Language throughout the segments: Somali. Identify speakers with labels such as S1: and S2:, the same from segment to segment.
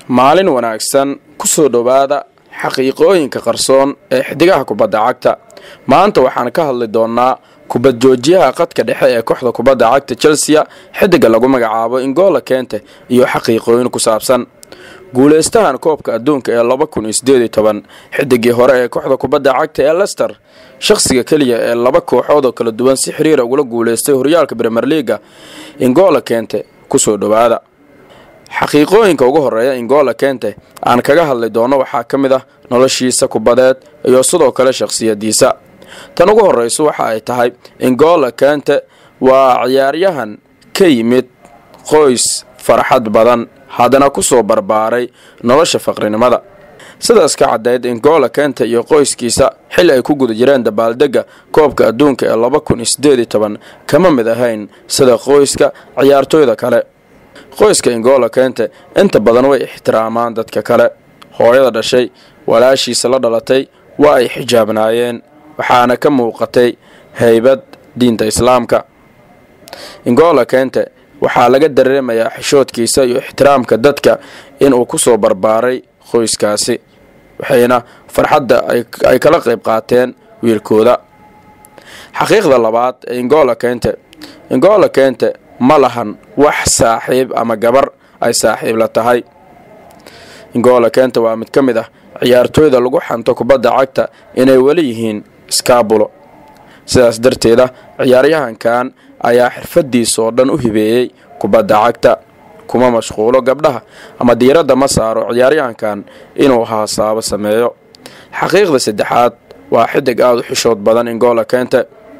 S1: maalin wanaagsan ku soo dhowaada xaqiiqooyinka qarsoon ee xidigaha kubadda cagta maanta waxaan ka hadli doonnaa kubad joojiyaha qadka dhexe ee kooxda kubadda cagta chelsea xidiga lagu magacaabo ingola kente iyo xaqiiqooyin ku saabsan guulaystahan koobka adduunka ee laba kun iyo sideed iyo toban xidigii hore ee kooxda kubadda cagta ee lester shakhsiga keliya ee laba kooxood oo kala duwan si xiriira ugula guulaystay horyaalka bremer leaga ingola kente kusoo dhowaada xaqiiqooyinka ugu horeeya ingola kente aan kaga hadli doono waxaa ka mid ah noloshiisa kubadeed iyo sidoo kale shakhsiyadiisa tan ugu horeyso waxa ay tahay ingola kente waa ciyaaryahan ka yimid qoys farxad badan haddana kusoo barbaaray nolosha faqrinimada sidaas ka caddayd ingola kente iyo qoyskiisa xil ay ku guda jireen dabaaldega koobka adduunka ee laba kun iyo sideed iyo toban kama mid ahayn sida qoyska ciyaartooyda kale qoyska ingola kente inta badan way ixtiraamaan dadka kale hooyada dhashay walaashiisa la dhalatay waa ay xijaabnaayeen waxaana ka muuqatay haybad diinta islaamka ingola kente waxaa laga dareemayaa xishoodkiisa iyo ixtiraamka dadka inuu kusoo barbaaray qoyskaasi waxayna farxadda ay kala qayb qaateen wiilkooda xaqiiqda labaad ee ingola kente ingola kente ma lahan wax saaxiib ama gabar ay saaxiib la tahay ingola kente waa mid ka mid ah ciyaartooyda lagu xanto kubadda cagta inay weli yihiin skaabulo sidaas darteeda ciyaaryahankan ayaa xirfadiisa oo dhan u hibeeyey kubadda cagta kuma mashquulo gabdhaha ama diiradda ma saaro ciyaaryahankan inuu haasaabo sameeyo xaqiiqda saddexaad waa xidig aada u xishood badan ingola kente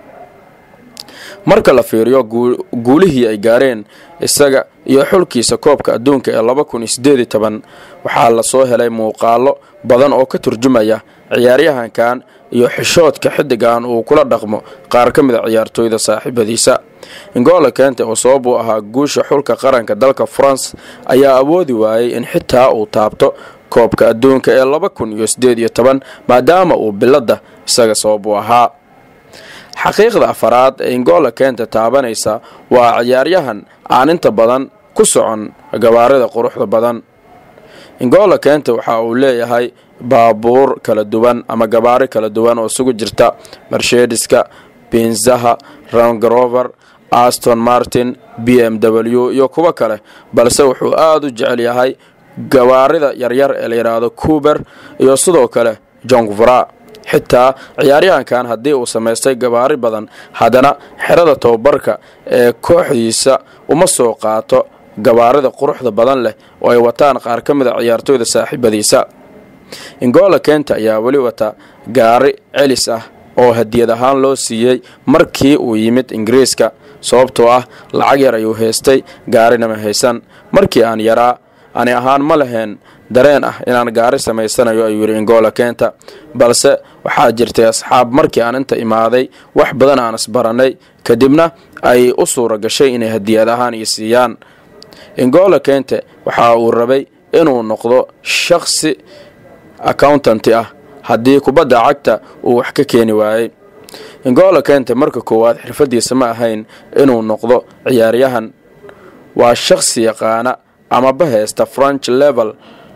S1: marka la fiiriyo guulihii ay gaareen isaga iyo xulkiisa koobka adduunka ee laba kun iyo sideed iyo toban waxaa lasoo helay muuqaalo badan oo ka turjumaya ciyaaryahankan iyo xishoodka xidigan uu kula dhaqmo qaar ka mid a ciyaartooyda saaxiibadiisa ingola kente oo sabab uu ahaa guusha xulka qaranka dalka france ayaa awoodi waayey in xitaa uu taabto koobka adduunka ee laba kun iyo sideed iyo toban maadaama uu biladda isaga sabab u ahaa xaqiiqda afaraad ee ingola kente taabanaysa waa ciyaaryahan aan inta badan ku socon gabaarida quruxda badan ingola kente waxa uu leeyahay baabuur kala duwan ama gabaari kala duwan oo isugu jirta marsheediska binzaha rangrover aston martin b m w iyo kuwo kale balse wuxuu aada u jecel yahay gabaarida yaryar ee la yidhaahdo cuber iyo sidoo kale jongvra xitaa ciyaaryahankan haddii uu samaystay gabaari badan haddana xerada tababarka ee kooxdiisa uma soo qaato gabaarida quruxda badan leh oo ay wataan qaar ka mid a ciyaartooyda saaxiibadiisa ingola kente ayaa weli wata gaari celis ah oo hadiyad ahaan loo siiyey markii uu yimid ingiriiska sababtoo ah lacag yar ayuu haystay gaarinama haysan markii aan yaraa ani ahaan ma laheen dareen ah inaan gaari samaysanayo ayuu yidhi ingola kenta balse waxaa jirtay asxaab markii aan inta imaaday wax badan aan isbarannay kadibna ay u suura gashay inay hadiyad ahaan ii siiyaan ingola kente waxa uu rabay inuu noqdo shakhsi accountanti ah haddii kubadda cagta uu wax ka keeni waayey ingola kente marka koowaad xirfadiisa ma ahayn inuu noqdo ciyaaryahan waa shakhsi yaqaana ama baheysta french level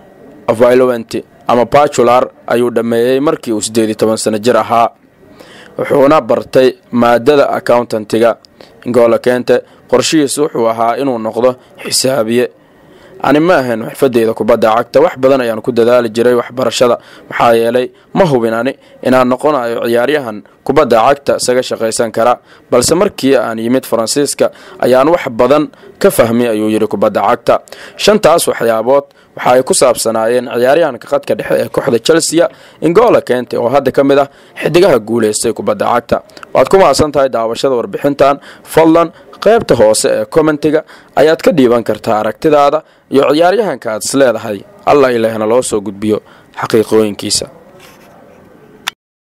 S1: violent ama bacular ayuu dhammeeyey markii uu siddeed iyo toban sano jir ahaa wuxuuna bartay maadada accountantiga ingola kente qorshihiisa wuxuu ahaa inuu noqdo xisaabiye ani ma ahayn xirfadeyda kubadda cagta wax badan ayaan ku dadaali jiray waxbarashada maxaa yeelay ma hubin ani inaan noqonayo ciyaaryahan kubadda cagta isaga shaqaysan kara balse markii aan yimid faransiiska ayaan wax badan ka fahmay ayuu yidhi kubadda cagta shantaas waxyaabood waxa ay ku saabsanaayeen ciyaaryahanka qadka dhexe ee kooxda chelsea ingola kente oo hadda ka mid ah xidigaha guulaystay kubadda cagta waad ku mahadsan tahay daawashada warbixintan fadlan qaybta hoose ee kommentiga ayaad ka dhiiban kartaa aragtidaada iyo ciyaaryahanka aad is leedahay alla ilaahna loo soo gudbiyo xaqiiqooyinkiisa